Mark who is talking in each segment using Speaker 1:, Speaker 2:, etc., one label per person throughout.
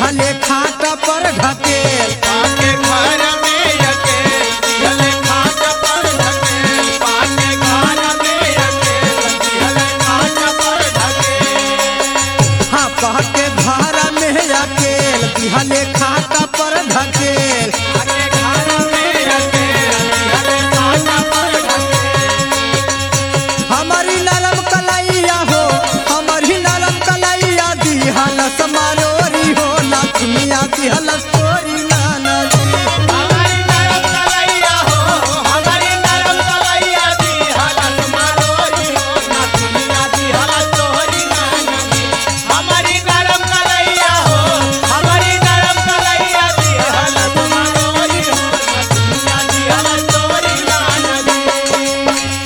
Speaker 1: दिहले खाट पर ढकेल
Speaker 2: पाके घर में अकेल दिहले खाट पर ढकेल पाके घर में अकेल दिहले खाट पर ढकेल
Speaker 1: हाँ कह के घर में अकेल दिहले खाट पर ढकेल
Speaker 2: पाके घर में अकेल दिहले खाट पर ढकेल
Speaker 1: हमारी नरम कलैया हो हमारी नरम कलैया दिहलस मारोरी हो ना दुनिया दिहलस तोरी नाना जी
Speaker 2: हमारी नरम कलैया हो हमारी नरम कलैया दी हालत मारोरी हो ना दुनिया दी हालत तोहरी नाना दी हमारी नरम कलैया हो हमारी नरम कलैया दी हालत मारोरी हो ना दुनिया दी हालत तोहरी नाना दी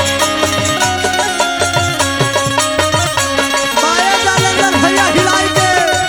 Speaker 1: माया जालंधर भैया हिलाई के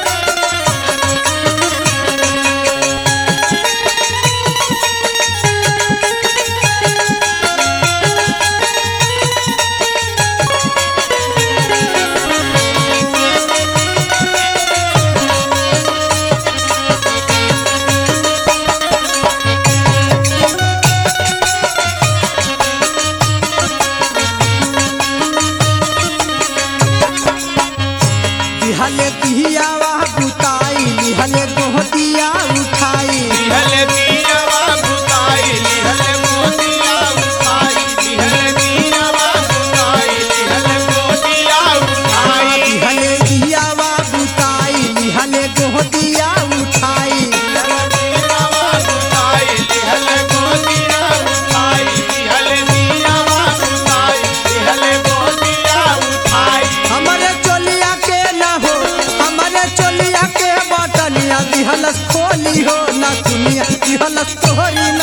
Speaker 1: दिहले दिहियावा बुताई दिहले गोहतिया उठाई
Speaker 2: लिहले दियावा बुताई लिहले मोतिया उठाई लिहले दियावा बुताई लिहले मोतिया उठाई
Speaker 1: दिहले दिहियावा बुताई दिहले गोहतिया उठाई
Speaker 2: लिहले दियावा बुताई लिहले मोतिया उठाई लिहले दियावा बुताई लिहले मोतिया उठाई
Speaker 1: हमारे चोलिया के ना हो हमारे चोलिया के बटनिया दिहलस खोली हो ना दुनिया दिहलस तोहरी